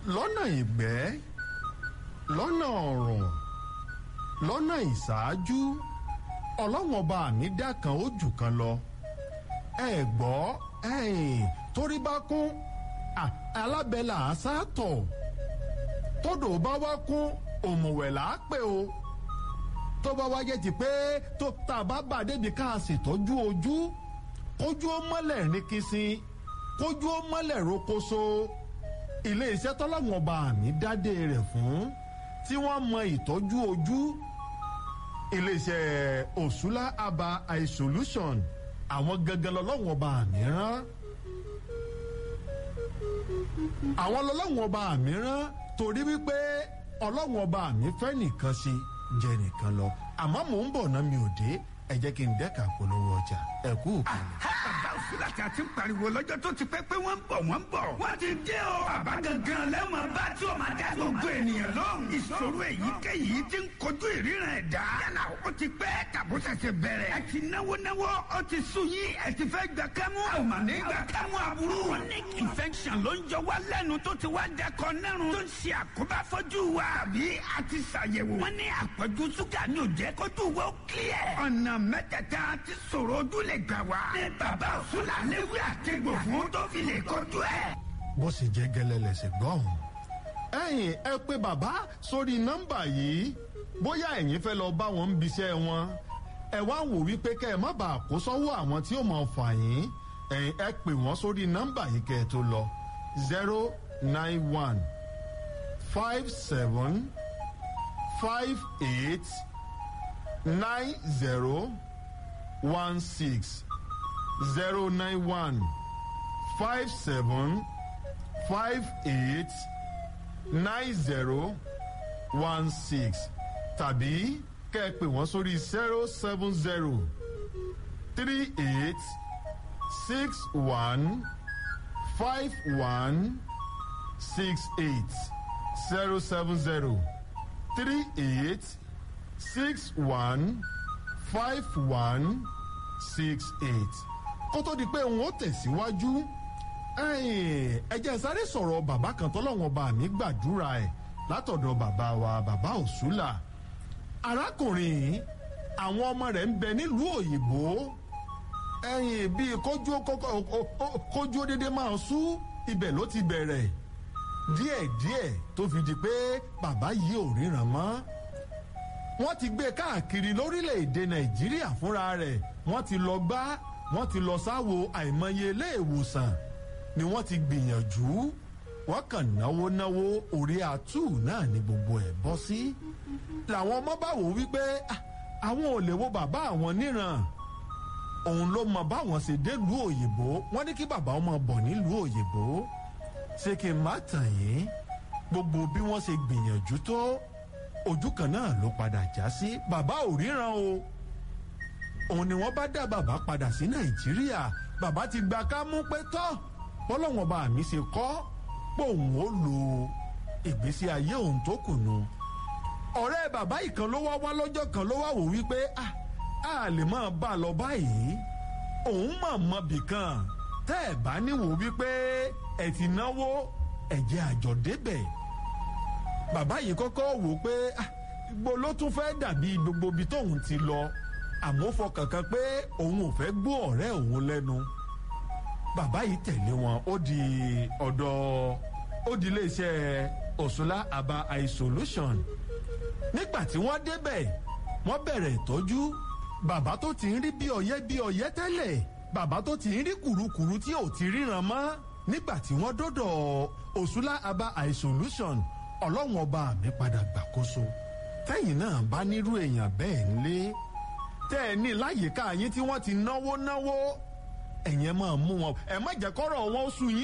lọ́nà ìgbẹ́ lọ́nà ọ̀rùn lọ́nà ìṣáájú ọlọ́wọ́n ọba mi dá kan ó jù kan lọ ẹ gbọ́ ẹ̀yìn torí bá kún alábẹ́là àṣàtọ̀ tọ́dọ̀ bá wá kún òmùwẹ̀ là á pè o tó bá wá jẹ́ ti pé tó tá a bá bà débi ká a ṣètọ́jú ojú kójú ó mọ́lẹ̀ ní kìsìn kójú ó mọ́lẹ̀ rokoṣo ilé iṣẹ́ tọ́lọ́wọ́n ọba mi dádé rẹ̀ fún tí wọ́n mọ ìtọ́jú ojú ilé iṣẹ́ òṣùlá aba eye solution àwọn gangan lọ́lọ́wọ́n ọba mi rán àwọn lọ́lọ́wọ́n ọba mi rán torí wípé ọlọ́wọ́n ọba mi fẹ́ nìkan ṣe jẹ nìkan lọ àmọ́ mò ń bọ̀ náà mi ò dé ẹ jẹ́ kí n dẹ́ka polówó ọjà ẹ kú òkèlè. bàbá òsínlá tí a ti ń pariwo lọ́jọ́ tó ti pẹ́ pé wọ́n ń bọ̀ wọ́n ń bọ̀. wọ́n ti dé o. bàbá gangan lẹ́wọ̀n bá tí o máa dá gbogbo ènìyàn lóhùn. ìṣòro èyíkéyìí ti ń kojú ìríran ẹ̀dá. yálà ó ti pẹ́ tàbó ṣẹ̀ṣẹ̀ bẹ̀rẹ̀. ẹ ti náwó náwó ó ti sùn yín ẹ ti fẹ́ gbà kámú. a ò mà ní gbà kámú aburú. chronic infection ló ń jọ wá lẹ́nu tó ti wá dẹkọ nẹ́rùn. tó ń ṣe àkóbá fọ́jú wa. àbí a ti ṣàyẹ̀wò. wọ́n ní àpọ̀jù ṣúgà ní òjẹ́ kójú wa ó kílẹ̀. ọ̀nà mẹ́tẹ̀ẹ̀ta ti sọ̀rọ̀ ojú lè gbà wá. ní bàbá òṣùlà léwé àtẹ̀gbò fún tó fi lè kojú ẹ̀. bó sì jẹ́ gẹ́lẹ́ lẹ́sẹ̀ gbọ́hùn. ẹ̀yin ẹ pé bàbá sórí nọ́mbà yìí bóyá ẹ̀yin fẹ́ lọ bá wọn bíṣẹ́ wọn ẹ wá wò wípé kẹ́ ẹ má bàa kó sọ́wọ́ àwọn tí ó mọ̀ fà yín ẹ̀yin ẹ pè wọ́n sórí nọ́mbà yìí kẹ́ ẹ tó lọ zero nine one five seven five eight nine zero one six zero nine one five seven five eight nine zero one six tàbí kẹ́ ẹ pè wọ́n sórí zero seven zero three eight six one five one six eight zero seven zero three eight six one five one six eight kó tó di pé n ó tẹ̀síwájú ẹ jẹ́ sáré sọ̀rọ̀ bàbá kan tọ́lọ́wọ́n bá mi gbàdúrà ẹ̀ látọ̀dọ̀ bàbá wa bàbá òṣùlà arákùnrin àwọn ọmọ rẹ̀ ń bẹ nílùú òyìnbó ẹ̀yìn bíi kójú kójú dédé máa sú ibẹ̀ ló ti bẹ̀rẹ̀ díẹ̀díẹ̀ tó fi di pé bàbá yìí ò ríran mọ́ wọ́n ti gbé káàkiri lórílẹ̀‐èdè nàìjíríà fúnra rẹ̀ wọ́n ti lọ gbá wọ́n ti lọ sáwo àìmọye ilé ìwòsàn ni wọ́n ti gbìyànjú wọ́n kàn náwó náwó orí àtú náà ni gbogbo ẹ̀ bọ́ sí. làwọn ọmọ bá wò wípé àwọn ò lè wo bàbá àwọn níran òun ló mọ báwọn ṣe délùú òyìnbó wọ́n ní kí bàbá ọmọ bọ̀ nílùú òyìnbó ṣé kí n má tàn yín gbogbo bí wọ́n ṣe gbìyànjú tó ojú kan náà ló padà já sí bàbá ò ríran o òun ni wọ́n bá dá bàbá padà sí nàìjíríà bàbá ti gba ká mú pé tọ́ bọ́lọ́wọ́n bá mi ṣe kọ́ pé òun ó lo ìgbésí ayé òun tó kùnú ọ̀rẹ́ bàbá ìkan ló wá wá lọ́jọ́ kan ló wá wò wípé a a lè máa bá a lọ báyìí òun mọ̀ mọ́ bìkan tẹ́ ẹ̀ bá níwò wípé ẹ̀ ti náwó ẹ̀jẹ̀ àjọ débẹ̀ bàbá yìí kọ́kọ́ wò pé gbogbo ló tún fẹ́ dàbí gbogbo ibi tóun ti lọ àmọ́ fọkàn kan pé òun ò fẹ́ gbọ́ ọ̀rẹ́ òun lẹ́nu bàbá yìí tẹ̀lé wọn ó di ọ̀dọ̀ ó di iléeṣẹ́ òṣùlá aba eye solution nígbà tí wọ́n débẹ̀ wọ́n bẹ̀rẹ̀ ìtọ́jú bàbá tó ti ń rí bí ọyẹ́ bí ọyẹ́ tẹ́lẹ̀ bàbá tó ti ń rí kùrukùru tí ò ti ríran mọ́ nígbà tí wọ́n dọ́dọ̀ òṣùlá aba eye solution ọlọ́run ọba mi padà gbàkóso tẹ́yìn náà bá nírú èèyàn bẹ́ẹ̀ ńlé tẹ́ ẹ ní láyìíká yín tí wọ́n ti náwó náwó ẹ̀yẹn máa mú wọn ẹ̀ má jẹ́ kọ́rọ̀ wọn ó sú yín.